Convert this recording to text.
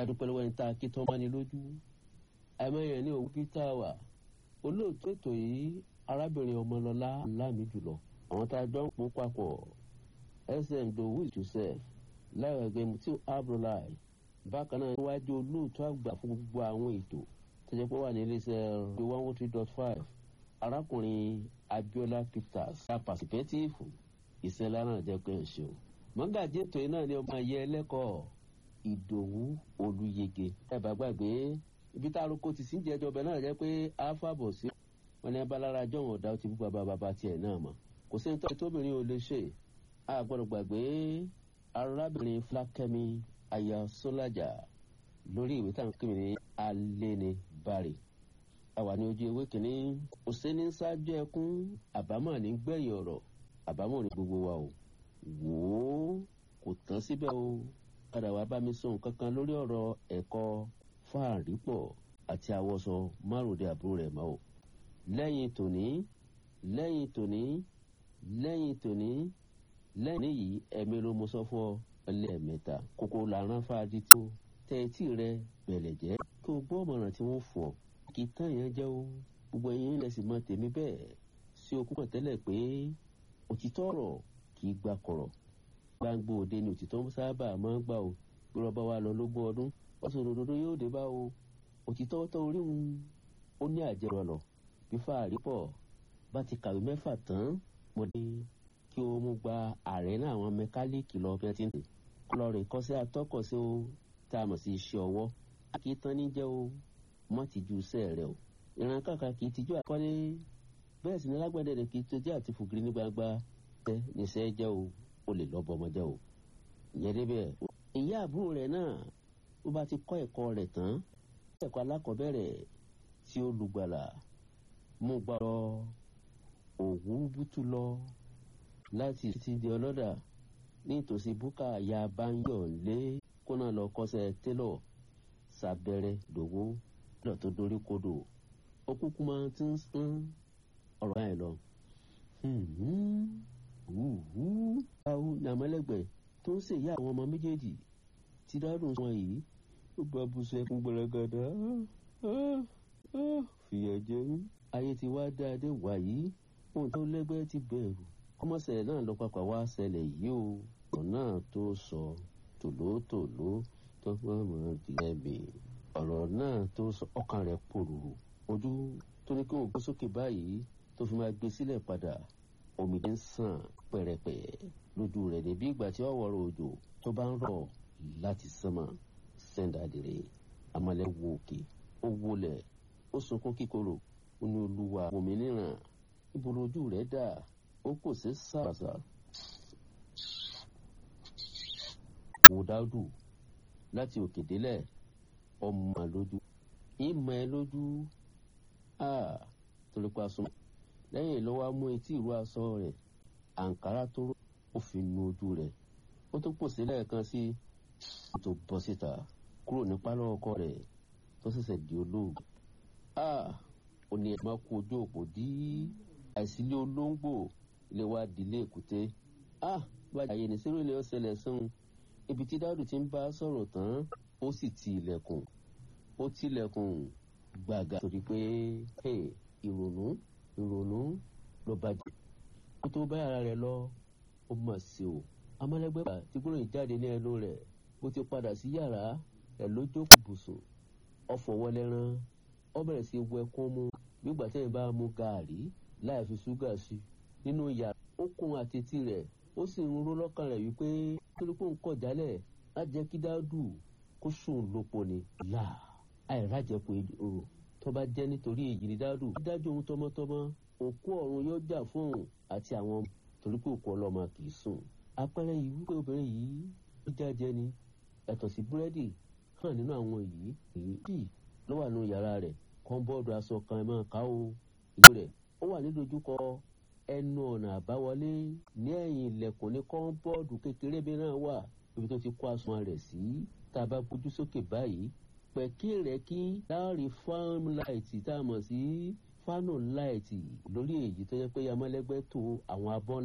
adúpẹ́ lọ́wọ́ ẹni tá a kí tán bá ní lójú àìmọye ní òwú peter wà olóòtú ètò yìí arábìnrin ọmọlọlá láàmì jùlọ àwọn tá a jọ ń pò papọ̀ sm dowu joseph láìwẹ̀gbẹ́ mutiu abdullahi bákan náà níwájú olóòtú àgbà fún gbogbo àwọn ètò tó jẹ́ pé wà ní iléeṣẹ́ one one three dot five arákùnrin abiola peters ṣá pàṣípẹ́tìfù ìṣẹ̀lẹ̀ náà jẹ́ pé ń ṣe o mọ́gàjí ètò yìí náà ni ọmọ ayé ẹlẹ́kọ̀ọ́ ìdòwú olùyege ẹ bá gbàgbé ibi tá a roko ti sí jẹjọ ọbẹ náà jẹ pé alphabet sí wọn ní abalára jọ̀wọ́n ọ̀dà ó ti bú bàbá bàbá tiẹ̀ náà mọ̀ kò sí nítorí tóbìnrin ò lè ṣe a gbọ́dọ̀ gbàgbé arábìnrin fúlákẹ́mi aya sọ́lájà lórí ìwé táwọn kí mi ní aléni bari àwa ní ojú ewé kìíní òsínní ṣáájú ẹkún àbámọ̀ ní gbẹ̀yìn ọ̀rọ̀ àbámọ̀ ní gbogbo wa o wò ó kò tán síbẹ̀ o padà wá bá mi sọ nǹkan kan lórí ọ̀rọ̀ ẹ̀kọ́ fáàrípọ̀ àti àwọsọ márùndé àbúrò rẹ̀ mọ́ o. lẹ́yìn tòní lẹ́yìn tòní lẹ́yìn tòní lẹ́yìn yìí ẹ̀mí ló mo sọ fún ọ ẹlẹ́ẹ̀mẹ́ta kókó làrán fáadí tó tẹ etí rẹ bẹ̀lẹ̀ jẹ́ kí o gbọ́ ọ̀mọ̀ràn tí wọ́n fọ̀ kì í tán yẹn jẹ́ o gbogbo ẹ̀yin lẹ̀ sì mọ tèmi bẹ́ẹ̀ sí okú kan tẹ́lẹ̀ pé òtítọ́ ọ̀rọ̀ kì í gbà kọ̀rọ̀ gbangbo òde ni òtítọ́ sábà máa ń gbà o bí wọ́n bá wa lọ lógún ọdún ọ̀sán òdodo yóò dé bá o òtítọ́ tó orí ń ó ní àjẹrò ọ̀nà bí fàárí pọ̀ bá ti kàwé mẹ́fà tán mo dé kí o mú gba ààrẹ náà àwọn mẹkáníìkì lọ bí wọ́n ti ń tè kọlọ rè kọ́ sí atọ́kọ̀ sí o tá a mọ̀ sí iṣẹ́ ọwọ́ a kì í tán ní jẹ́ o mọ́ ti ju iṣẹ́ rẹ o ìran kàkà kì í tijú àkọ́lé bẹ́ẹ̀ sì ni lágbẹ̀dẹ̀ rẹ̀ kì í tojú àti fògiri ní gbangba tẹ́ níṣẹ́ jẹ́ o o lè lọ́ bọ́ ọmọ jẹ́ o ìyẹn débẹ̀ ìyá àbúrò rẹ̀ náà ó bá ti kọ́ ẹ̀kọ́ rẹ̀ tán ẹ̀kọ́ alákọ̀ọ́bẹ̀rẹ̀ tí ó lùgbàlà mú gbà lọ òwú bútú lọ láti ti di ọlọ́dà nítòsí búkà ya báyọ̀ lé kó náà lọ kọ́sẹ̀ télọ̀ sábẹ́rẹ́ dòwó lọ́dọ̀ tó dorí kodò ó kúkú máa ti ń sán ọ̀rọ̀ báyìí lọ. báwo ni àmọ́lẹ́gbẹ̀ẹ́ tó ń ṣèyí àwọn ọmọ méjèèjì ti dárùn wọn yìí ó bá bùsùn ẹkún gbọlọgàdà fìyà jẹ ń. ayé ti wá dáadé wàyí ohun tó lẹ́gbẹ́ ti bẹ̀rù kọ́mọ́sẹ̀ náà lọ papà wá ṣẹlẹ̀ yìí o ọ̀rọ̀ náà tó sọ tòlótòló tó gbọ́mọ̀ dìlẹ́bì ọ̀rọ̀ náà tó sọ ọkàn rẹ̀ pòrúurú ojú tó ní kí òun gbé sókè báyìí tó fi máa gbé sílẹ̀ padà omidé ń sàn pẹ̀rẹ̀pẹ̀ lójú rẹ̀ débi ìgbà tí ọ̀wọ́rọ̀ òjò tó bá ń rọ̀ láti sánmà sẹ́ńdàdìrẹ́ amalẹ̀ wo òkè ó wọlẹ̀ ó sunkún kíkorò ó ní olúwa òmìnira ibo lójú rẹ̀ dà ó kò sí sàràsà. wò dáúdù láti òkè délẹ̀ ọmọ lójú ìmọ̀ ẹ lójú torí pa sùn lẹ́yìn ló wá mú etí ìró aṣọ rẹ̀ àǹkárá tó rò ó fi nu ojú rẹ̀ ó tún pòsí lẹ́ẹ̀kan sí i tó bọ́ síta kúrò ní pálọ̀ ọkọ rẹ̀ tó ṣẹ̀ṣẹ̀ di olóògùn. ó ní ẹ̀ma kú ojú òpó dí àìsílẹ̀ olóńgbò ilé wa dìlé èkúté. bàjẹ́ àyè ní sẹ́rù ilé ọ̀sẹ̀lẹ̀ sàn ibi tí dáàdù ti ń bá sọ̀rọ̀ tán ó sì ti ilẹ̀kùn ó tilẹ̀kùn gbàgà torí pé ìrònú ìrònú ló bàjẹ́ kó tó bá ara rẹ̀ lọ ó mà sí o amálẹ́gbẹ́bà tí gbóòrò jáde ní ẹnu rẹ̀ bó ti padà sí yàrá ẹ̀ ló jókòó bùsùn ọ̀fọ̀ wọlẹ́rán ọ bẹ̀rẹ̀ sí wọ ẹkún mu nígbà tẹ́yìn bá mu gàárì láì fi ṣúgà sí nínú yàrá ó kún àtẹ̀tí rẹ̀ ó sì ń ró lọ́kàn rẹ̀ wípé torí pé ń kọ̀ jálẹ̀ á jẹ́ kí dáàdù kó sùn lópo ni là àìrájẹpọ̀ èrò tó bá jẹ́ nítorí èyí ni dáàdù dájú ohun tọmọtọmọ òkú ọ̀run yóò jà fún òun àti àwọn torí pé òkú ọlọ́mọ kì í sùn apẹ̀rẹ̀ yìí wípé obìnrin yìí ó jájẹ ni ẹ̀tọ̀ sí búrẹ́dì hàn nínú àwọn yìí èyí tí ló wà nínú yàrá rẹ̀ kọ́ńbọ́ọ̀dù aṣọ kan ẹ̀ máa ká o ìlú rẹ̀ ó wà nídojúkọ ẹnu ọ̀nà àbáwọlé ní ẹ̀yìn ilẹ̀kùn ní kọ́ńbọ́ọ̀dù kékeré bí náà wà ibi tó ti kó aṣọ rẹ̀ sí tá a bá gbójú sókè báyìí pẹ̀kí rẹ̀ kí láàrin fáwọn láìtì tá a mọ̀ sí fánù láìtì lórí èyí tó yẹ pé yamọ́lẹ́gbẹ́ tó àwọn abọ́